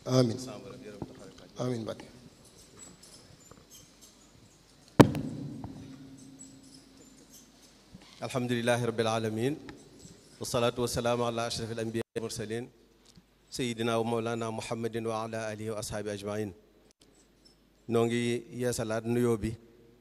amin amin Mbàkke alhamdulilahi rabbil alamin wasalaatu wasalaamu ala ashraf al anbiya wal mursalin sayidina wa mawlana muhammadin wa ala alihi wa ashaabi ajmain noo ngi yeesalaat nuyoo bi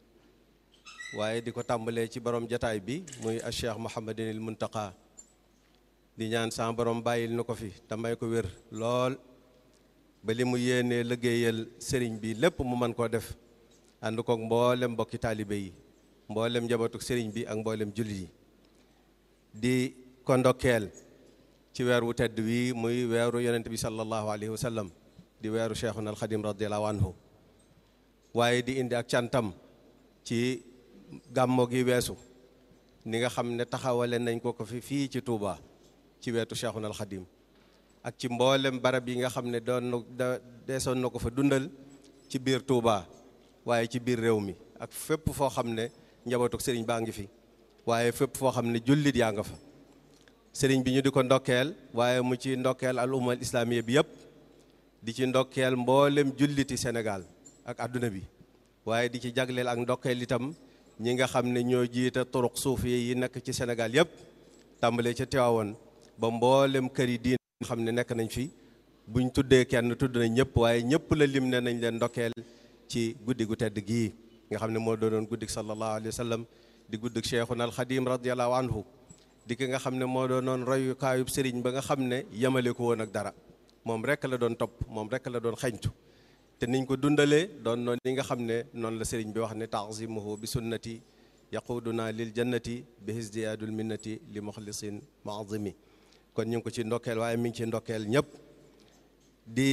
waaye di ko tàmbalee ci borom jataay bi muy a cheikh muhammadinil muntaqa di ñaan sa borom bàyyil na ko fi te may ko wér lool ba li mu yéenee liggéeyal sëriñ bi lépp mu mën koo def ànd koog mboolem mbokki taalibe yi mboolem njabootuk sëriñ bi ak mboolem jullit yi di ko ndokkeel ci weer wu tedd wi muy weeru yonent bi sallallahu alayhi wa sallam di weeru cheikhuna alxadim radiallahu anhu waaye di indi ak cantam ci gàmmo gi weesu ni nga xam ne taxawale nañ ko ko fi fii ci Touba ci weetu cheikhuna alxadim ak ci mboolem barab yi nga xam ne doon na deesoon na ko fa dundal ci biir Touba waaye ci biir réew mi ak fépp foo xam ne njabootuk sëriñ baa ngi fi waaye fépp foo xam ne jullit yaa nga fa sëriñ bi ñu di ko ndokkeel waaye mu ci ndokkeel al umma al islamiya bi yëpp di ci ndokkeel mboolem julliti Sénégal ak adduna bi waaye di ci jagleel ak ndokkeel itam ñi nga xam ne ñoo jiite turuq suufi yi nekk ci Sénégal yëpp tàmbalee ca Tiwaawoon ba mboolem kër yi diin xam ne nekk nañ fi buñ tuddee kenn tudd nañ ñëpp waaye ñëpp la lim ne nañ leen ndokkeel ci guddi gu tedd gii nga xam ne moo doonoon guddik sallallahu alayhi wa sallam di guddik cheikhuna alxadim radiallahu anhu di ki nga xam ne moo doonoon royukaayub sëriñ ba nga xam ne yemale ko woon ak dara moom rek la doon topp moom rek la doon xañtu te niñ ko dundalee doon noonu li nga xam ne noonu la sëriñ bi wax ne taazimuhu bi sunnati yaquduna lil jannati bi hisdiyaadul minnati li muxlisin maazimi kon ñu ngi ko ci ndokkeel waaye mi ngi ci ndokkeel ñëpp di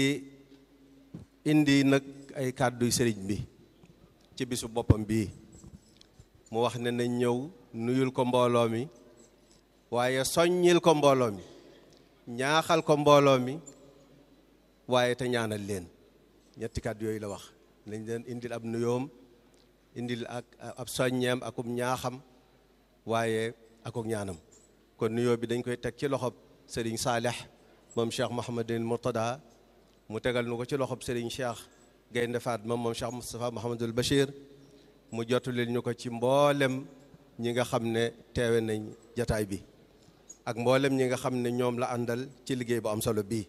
indi nag ay kàdduy sëriñ bi ci bisu boppam bii mu wax ne nañ ñëw nuyul ko mbooloo mi waaye soññil ko mbooloo mi ñaaxal ko mbooloo mi waaye te ñaanal leen ñetti kàddu yooyu la wax nañ leen indil ab nuyoom indil ak ab soññeem akum ñaaxam waaye akuk ñaanam kon nuyoo bi dañ koy teg ci loxob sëriñ Saalih moom Cheikh Mouhamadul Mourtada mu tegal nu ko ci loxob sëriñ Cheikh Gaynde Fatma moom Cheikh Moustapha Mouhamadul Bachir mu jottulil ñu ko ci mboolem ñi nga xam ne teewe nañ jataay bi ak mboolem ñi nga xam ne ñoom la àndal ci liggéey bu am solo bii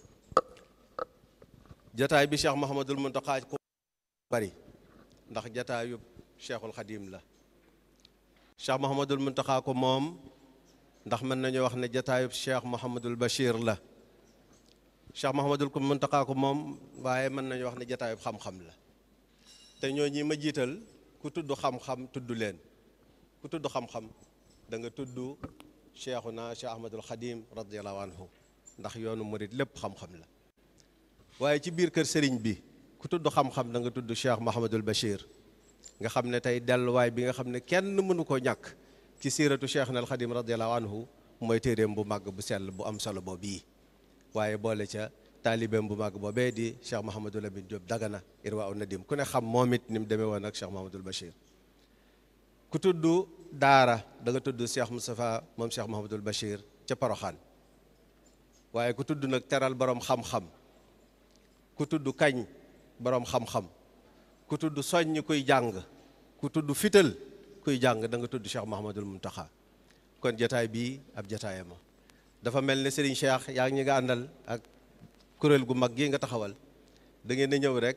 jataay bi Cheikh Mouhamadul Mountakha ko bari ndax jataayu Cheikhul Khadim la Cheikh Mouhamadul Mountakha ko moom ndax mën nañu wax ne jataayub Cheikh Mouhamadul Bachir la Cheikh Mouhamadul Mountakha ko moom waaye mën nañu wax ne jataayub xam-xam la te ñoo ñi ma jiital ku tudd xam-xam tudd leen ku tudd xam-xam da nga tudd Cheikhuna Cheikh Ahmadul Khadim radiallahu anhu ndax yoonu murit lépp xam-xam la waaye ci biir kër sëriñ bi ku tudd xam-xam da nga tudd Cheikh Mouhamadul Bachir nga xam ne tey delluwaay bi nga xam ne kenn mënu koo ñàkk ci siiratu Cheikh al Khadim radiallahu anhu mooy téeréem bu màgg bu sell bu am solo boobu bii waaye boole ca taalibeem bu màgg boobee di Cheikh Mouhamadul Amin Diop Dagana Irwa u Nadim ku ne xam moom it ni mu demee woon ak Cheikh Mouhamadul Bachir ku tudd daara da nga tudd Cheikh Moustapha moom Cheikh Mouhamadul Bachir ca Paroxaan waaye ku tudd nag teral borom xam-xam ku tudd kañ borom xam-xam ku tudd soññ kuy jàng ku tudd fital kuy jàng da nga tudd Cheikh Mouhamadul Mountakha kon jataay bii ab jataayama dafa mel ne Serigne Cheikh yaa ngi ñi nga àndal ak kuréel gu mag gi nga taxawal da ngeen a ñëw rek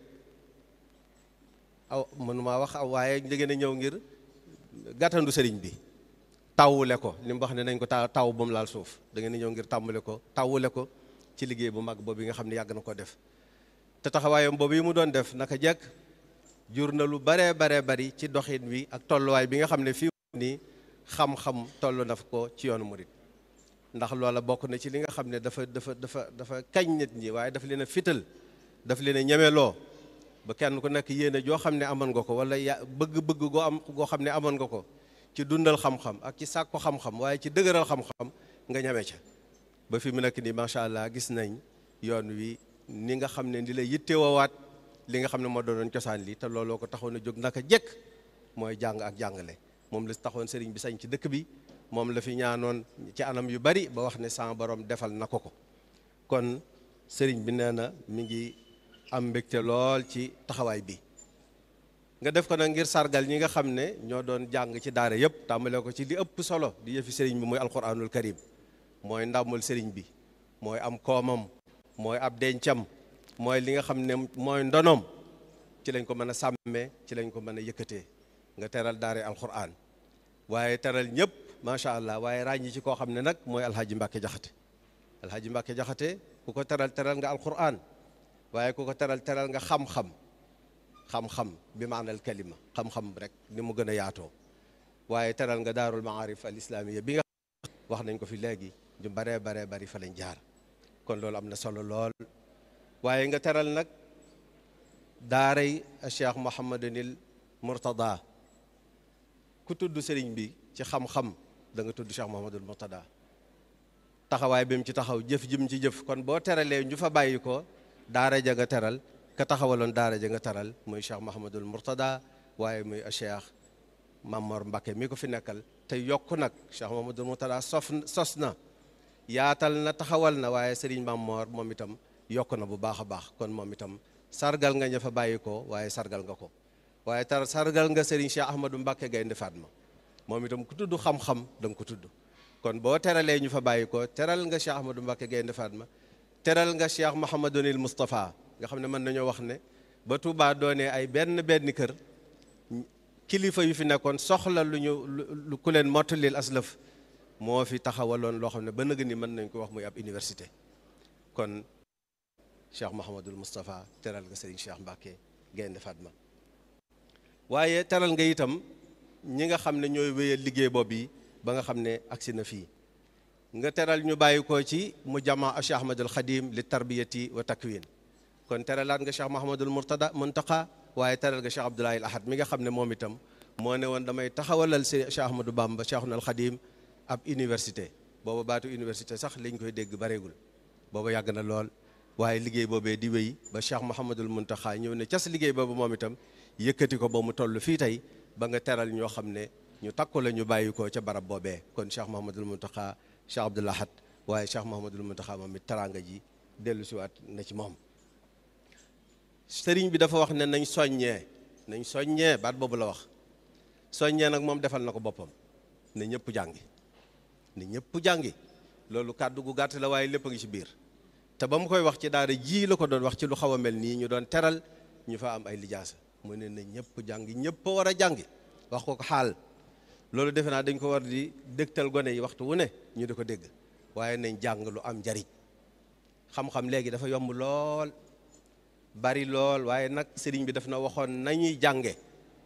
aw mënuma wax aw waaye da ngeen a ñëw ngir gàttandu Serigne bi tawule ko li mu wax ne nañ ko taw taw ba mu laal suuf da ngeen a ñëw ngir tàmbale ko tawule ko ci liggéey bu mag boobu nga xam ne yàgg na ko def te taxawaayam boobu yi mu doon def naka jekk jur na lu baree baree bari ci doxin wi ak tolluwaay bi nga xam ne fii nii xam-xam toll na ko ci yoonu murit ndax loola bokk na ci li nga xam ne dafa dafa dafa dafa kañ nit ñi waaye dafa leen a fital dafa leen a ñemeloo ba kenn ku nekk yéene joo xam ne amoon nga ko wala ya bëgg-bëgg goo am goo xam ne amoon nga ko ci dundal xam-xam ak ci sàkku xam-xam waaye ci dëgëral xam-xam nga ñeme ca ba fi mu nekk nii macha allah gis nañ yoon wi ni nga xam ne ni la yitte woowaat li nga xam ne moo doonoon cosaan li te looloo ko taxoon a jóg naka jekk mooy jàng ak jàngale moom la taxoon sëriñ bi sañ ci dëkk bi moom la fi ñaanoon ci anam yu bari ba wax ne sama borom defal na ko ko kon sëriñ bi nee na mi ngi am mbégte lool ci taxawaay bi nga def ko nag ngir sargal ñi nga xam ne ñoo doon jàng ci daara yëpp tàmbale ko ci li ëpp solo di yëfi sëriñ bi mooy alquranul karim mooy ndàmmul sëriñ bi mooy am koomam mooy ab dencam mooy li nga xam ne mooy ndonoom ci lañ ko mën a sàmmee ci lañ ko mën a yëkkatee nga teral daare alquran waaye teral ñëpp macha allah waaye ràññi ci koo xam ne nag mooy alhaji mbàkke jaxate alhaji mbàkke jaxate ku ko teral teral nga alquran waaye ku ko teral teral nga xam-xam xam-xam bi maanal kalima xam-xam rek ni mu gën a yaatoo waaye teral nga daarul maarif al islamiya bi nga wax nañ ko fi léegi ñu baree baree bari fa lañ jaar kon loolu am na solo lool waaye nga teral nag daaray cheikh mohamadunil murtada ku tudd sëriñ bi ci xam-xam da nga tudd cheikh mohamadul murtada taxawaay bi mu ci taxaw jëf jim ci jëf kon boo teralee ñu fa bàyyi ko daara ja nga teral ka taxawaloon daara ja nga teral muy cheikh mohamadul murtada waaye muy cheikh mamor mbakke mi ko fi nekkal te yokk nag cheikh mohamadul murtada sof sos na yaatal na taxawal na waaye sëriñ mamor moom itam yokk na bu baax a baax kon moom itam sargal nga ña fa bàyyi ko waaye sargal nga ko waaye tar sargal nga sëriñ cheikh ahmadou mbakke gaynde fatma moom itam ku tudd xam-xam da nga ko tudd kon boo teralee ñu fa bàyyi ko teral nga cheikh ahmadou mbakke gaynde fatma teral nga cheikh mouhamadunil moustapha nga xam ne mën nañoo wax ne ba Touba doonee ay benn benn kër kilifa yu fi nekkoon soxla lu ñu lu ku leen mottalil aslëf moo fi taxawaloon loo xam ne ba nëg ni mën nañ ko wax muy ab université kon cheikh mouhamadul moustapha teral nga sëriñ cheikh mbàkke gaynde fatma waaye teral nga itam ñi nga xam ne ñooy wéyal liggéey boobu yi ba nga xam ne agsi na fii nga teral ñu bàyyi ko ci mu jama cheikh ahmadul xadim li tarbiyati wa takwin kon teralaat nga cheikh mahamadul murtada muntaqa waaye teral nga cheikh abdoulahi al ahad mi nga xam ne moom itam moo ne woon damay taxawalal si cheikh ahmadou bamba cheikhul xadim ab université booba baatu université sax liñ koy dégg bareegul booba yàgg na lool waaye liggéey boobee di wéy ba cheikh mahamadul muntaqa ñëw ne cas liggéey boobu moom itam yëkkati ko ba mu toll fii tey ba nga teral ñoo xam ne ñu takku la ñu bàyyi ko ca barab boobee kon cheikh mahamadul muntaqa cheikh abdoul ahad waaye cheikh mahamadul muntaqa moom it teraanga ji dellu siwaat na ci moom sëriñ bi dafa wax ne nañ soññee nañ soññee baat boobu la wax soññee nag moom defal na ko boppam ne ñëpp jàngi ne ñëpp jàngi loolu kàddu gu gàtt la waaye lépp a ngi ci biir te ba mu koy wax ci daara ji la ko doon wax ci lu xaw a mel nii ñu doon teral ñu fa am ay lijaasa mu ne na ñëpp jàngi ñëpp war a jàngi wax ko ko xaal loolu defe naa dañ ko war di dégtal gone yi waxtu wu ne ñu di ko dégg waaye nañ jàng lu am njariñ xam-xam léegi dafa yomb lool bari lool waaye nag sëriñ bi daf na waxoon nañuy jànge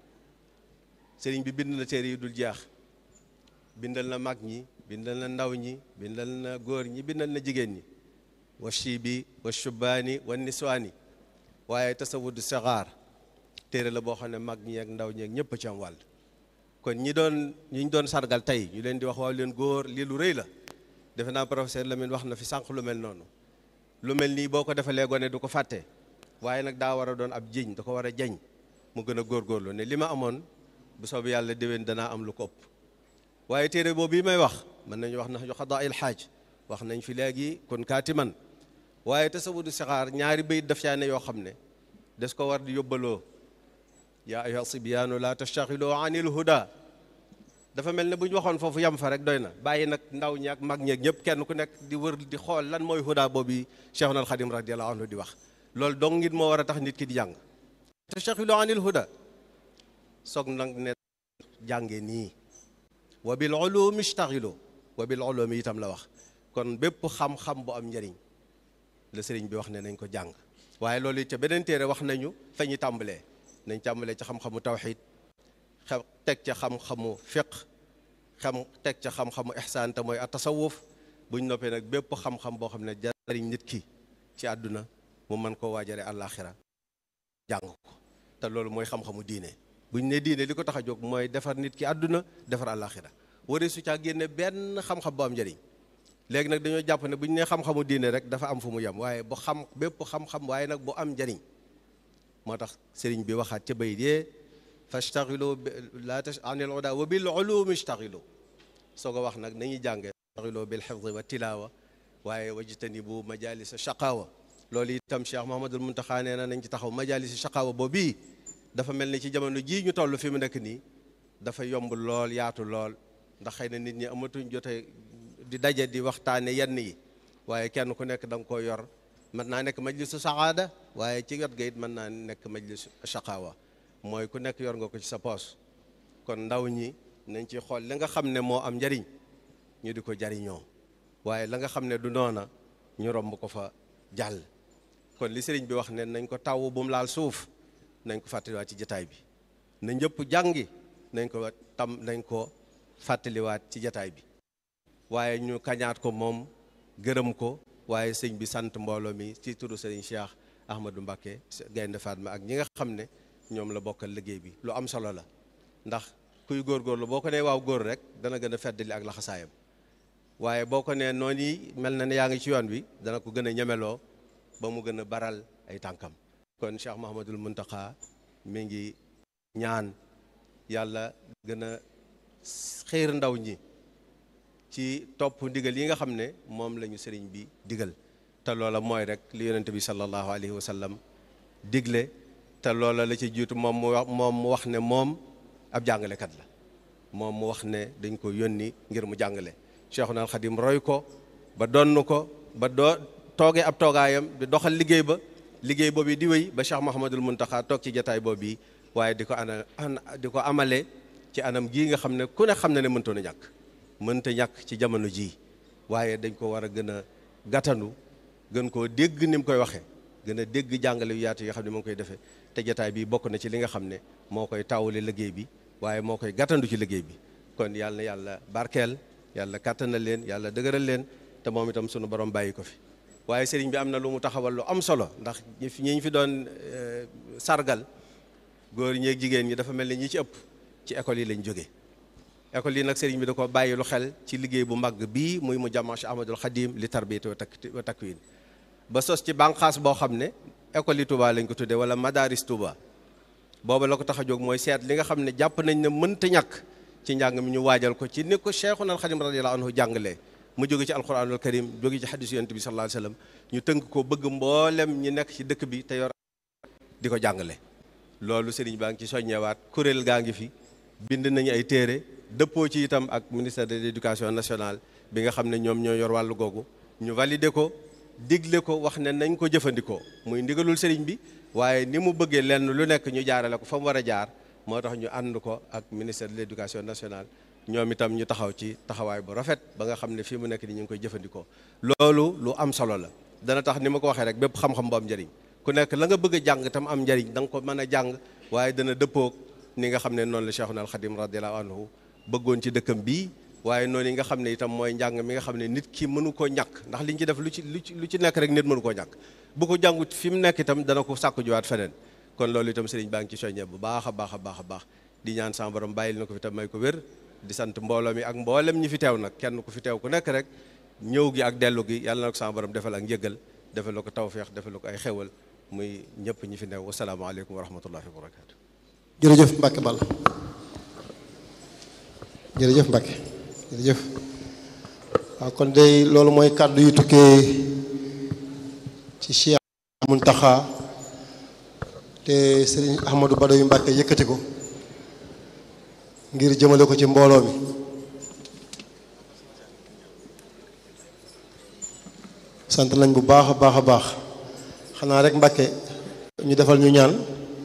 sëriñ bi bind na téere yi dul jeex bindal na mag ñi bindal na ndaw ñi bindal na góor ñi bindal na jigéen ñi wa shibi wa shubaani wa niswaani waaye tasawudu saxaar téere la boo xam ne mag ñi ak ndaw ñi ak ñëpp ci am wàll kon ñi doon ñi ñu doon sargal tey ñu leen di wax waaw leen góor lii lu rëy la defe naa professeur Lamine wax na fi sànq lu mel noonu lu mel nii boo ko defalee gone du ko fàtte waaye nag daa war a doon ab jiñ da ko war a jañ mu gën a góorgóorlu ne li ma amoon bu soobee yàlla déwén danaa am lu ko ëpp waaye téere boobu yi may wax mën nañu wax na yu xadaa il xaaj wax nañ fi léegi kon kaatiman waaye tasawudu sixaar ñaari bayit daf caa ne yoo xam ne des ko war di yóbbaloo yaa ayyuha sibyaanu la tastaxilu anil huda dafa mel ne bu ñu waxoon foofu yam fa rek doy na bàyyi nag ndaw ñi ak mag ñeeg ñëpp kenn ku nekk di wër di xool lan mooy huda boobu cheikhuna alxadim radiallahu anhu di wax loolu dong ngit moo war a tax nit ki di jàng tastaxilu anil huda soog nag ne jànge nii wa bil ulumi istaxilu wa bil ulumi itam la wax kon bépp xam-xam bu am njëriñ la sëriñ bi wax ne nañ ko jàng waaye loolu it ca beneen téere wax nañu fa ñu tàmbalee nañ tàmbalee ca xam-xamu tawxid xam teg ca xam-xamu fiq xam teg ca xam-xamu ihsaan te mooy atasawuf buñ noppee nag bépp xam-xam boo xam ne jariñ nit ki ci àdduna mu mën koo waajare àllaaxira jàng ko te loolu mooy xam-xamu diine buñ ne diine li ko tax a jóg mooy defar nit ki àdduna defar àllaaxira waree su caa génne benn xam-xam bu am njëriñ léegi nag dañoo jàpp ne bu ñu nee xam-xamu diine rek dafa am fu mu yem waaye bu xam bépp xam-xam waaye nag bu am njëriñ moo tax sëriñ bi waxaat ca bay dee fastaxilu la tash anil uda wa bil ulumi istaxilu soo ko wax nag nañuy jànge istaxilu bil xifdi wa tilaawa waaye wajtanibu majalisa shaqaawa loolu itam Cheikh Mouhamadul Muntaxa nee na nañ ci taxaw majalis shaqaawa boobu dafa mel ni ci jamono jii ñu toll fi mu nekk nii dafa yomb lool yaatu lool ndax xëy na nit ñi amatuñ jote di daje di waxtaane yenn yi waaye kenn ku nekk da nga koo yor mën naa nekk majlisu saxaada waaye ci wet ga it mën naa nekk majlisu shaqaawa mooy ku nekk yor nga ko ci sa poos kon ndaw ñi nañ ci xool li nga xam ne moo am njariñ ñu di ko jariñoo waaye la nga xam ne du noona ñu romb ko fa jàll kon li sëriñ bi wax ne nañ ko taw bu mu laal suuf nañ ko fàttaliwaat ci jataay bi na ñëpp jàngi nañ ko tam nañ ko fàttaliwaat ci jataay bi waaye ñu kañaat ko moom gërëm ko waaye sëñ bi sant mbooloo mi ci turu sëriñ Cheikh Ahmadou Mbacké Gaynde Fatma ak ñi nga xam ne ñoom la bokkal liggéey bi lu am solo la ndax kuy góorgóorlu boo ko nee waaw góor rek dana gën a feddali ak laxasaayam waaye boo ko nee noonu yi mel na ne yaa ngi ci yoon wi dana ko gën a ñemeloo ba mu gën a baral ay tànkam kon Cheikh Mahamadul Muntaxa mi ngi ñaan yàlla gën a xiir ndaw ñi ci topp ndigal yi nga xam ne moom la ñu sëriñ bi digal te loola mooy rek li yonente bi sallallahu alayhi wa sallam digle te loola la ci jiitu moom mu wax moom mu wax ne moom ab jàngalekat la moom mu wax ne dañ ko yónni ngir mu jàngale Cheikhuna al Xadim roy ko ba donn ko ba doo toogee ab toogaayam di doxal liggéey ba liggéey boobu di wéy ba Cheikh Mouhamadul Muntaxa toog ci jataay boobu waaye di ko ana di ko amale ci anam gii nga xam ne ku ne xam ne ne mëntoon a ñàkk mënta ñàkk ci jamono jii waaye dañ ko war a gën a gàttanu gën koo dégg ni mu koy waxee gën a dégg jàngale yu yaatu yi nga xam ne mu ngi koy defee te jataay bi bokk na ci li nga xam ne moo koy taawule liggéey bi waaye moo koy gàttandu ci liggéey bi kon yàlla na yàlla barkeel yàlla kàttanal leen yàlla dëgëral leen te moom itam sunu borom bàyyi ko fi waaye sëriñ bi am na lu mu taxawal lu am solo ndax ñi fi ñi fi doon sargal góor ñeeg jigéen ñi dafa mel ni ñi ci ëpp ci école yi lañ jógee école yi nag sëriñ bi da ko bàyyi lu xel ci liggéey bu mag bii muy mu jàmma Cheikh Ahmadul Xadim li tarbiyati wa takwin ba sos ci bànqaas boo xam ne école yi Touba lañ ko tuddee wala madaris Touba booba la ko tax a jóg mooy seet li nga xam ne jàpp nañ ne mënta ñàkk ci njàng mi ñu waajal ko ci ni ko Cheikhuna al Xadim radiyallahu anhu jàngalee mu jóge ci alquranul karim jóge ci xadisu yonent bi sallallahu alayhi wasallam ñu tënk ko bëgg mboolem ñi nekk ci dëkk bi te yor di ko jàngale loolu sëriñ baa ngi ci soññewaat kuréel gaa ngi fi bind nañu ay téere dëppoo ci itam ak ministère de l'éducation nationale bi nga xam ne ñoom ñoo yor wàllu googu ñu valider ko digle ko wax ne nañ ko jëfandikoo muy ndigalul sëriñ bi waaye ni mu bëggee lenn lu nekk ñu jaarale ko fa mu war a jaar moo tax ñu ànd ko ak ministère de l'éducation nationale ñoom itam ñu taxaw ci taxawaay bu rafet ba nga xam ne fii mu nekk ni ñu ngi koy jëfandikoo loolu lu am solo la dana tax ni ma ko waxee rek bépp xam-xam bu am njëriñ ku nekk la nga bëgg a jàng tam am njëriñ da nga ko mën a jàng waaye dana dëppoog ni nga xam ne noonu la Cheikhuna al Khadim radiyallahu anhu bëggoon ci dëkkam bii waaye noonu yi nga xam ne itam mooy njàng mi nga xam ne nit ki mënu koo ñàkk ndax liñ ci def lu ci lu ci lu ci nekk rek nit mënu koo ñàkk bu ko jàngut fi mu nekk itam dana ko sàkku jiwaat feneen kon loolu itam sëriñ baa ngi ci soññee bu baax a baax a baax a baax di ñaan sama borom bàyyil na ko fi tam may ko wér di sant mbooloo mi ak mboolem ñi fi teew nag kenn ku fi teew ku nekk rek ñëw gi ak dellu gi yàlla na ko sama borom defal ak njëgal defal la ko tawféex defal la ko ay xewal muy ñëpp ñi fi neew wasalaamaaleykum wa rahmatullahi wa barakatu jërëjëf Mbacke Ball jërëjëf Mbacke jërëjëf waaw kon day loolu mooy kàddu yu tukkee ci Cheikh Muntaxa te Serigne Ahmadou Badawi Mbacke yëkkati ko ngir jëmale ko ci mbooloo mi sant nañ bu baax a baax a baax xanaa rek Mbacke ñu defal ñu ñaan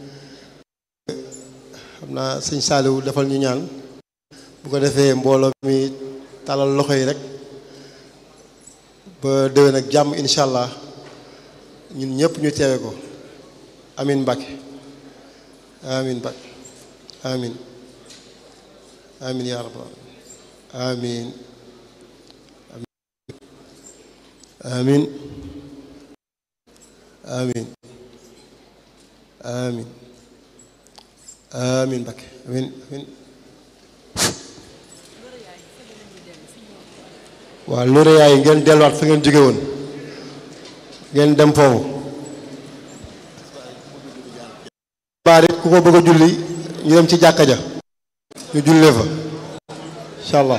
xam naa sëñ Saaliwu defal ñu ñaan bu ko defee mbooloo mi talal loxo yi rek ba déwén ak jàmm incha allah ñun ñëpp ñu teewe ko amin Mbacke amin Mbacke amin amin yaa rabbal amin amin amin amin amin Mbacke amin amin waaw loolu yaay ngeen delluwaat fa ngeen jóge woon ngeen dem foofu baar it ku ko bëgg a julli ñu dem ci jàkka ja ñu jullee fa incha allah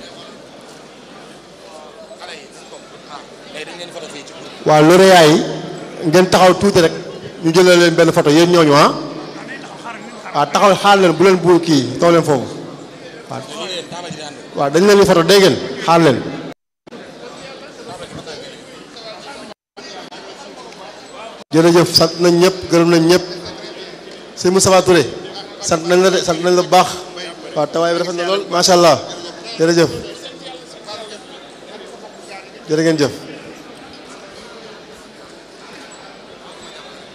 waaw loolu yaay ngeen taxaw tuuti rek ñu jëlee leen benn photo yéen ñooñu ah waaw taxaw xaar leen bu leen bu kii taw leen foofu waaw waaw dañ leen di photo dégg ngeen xaar leen jërëjëf sant nañ ñëpp gërëm nañ ñëpp sëñ Moustapha Touré sant nañ la de sant nañ la bu baax waaw tawaay bi rafet na lool macha allah jërëjëf jërë ngeen jëf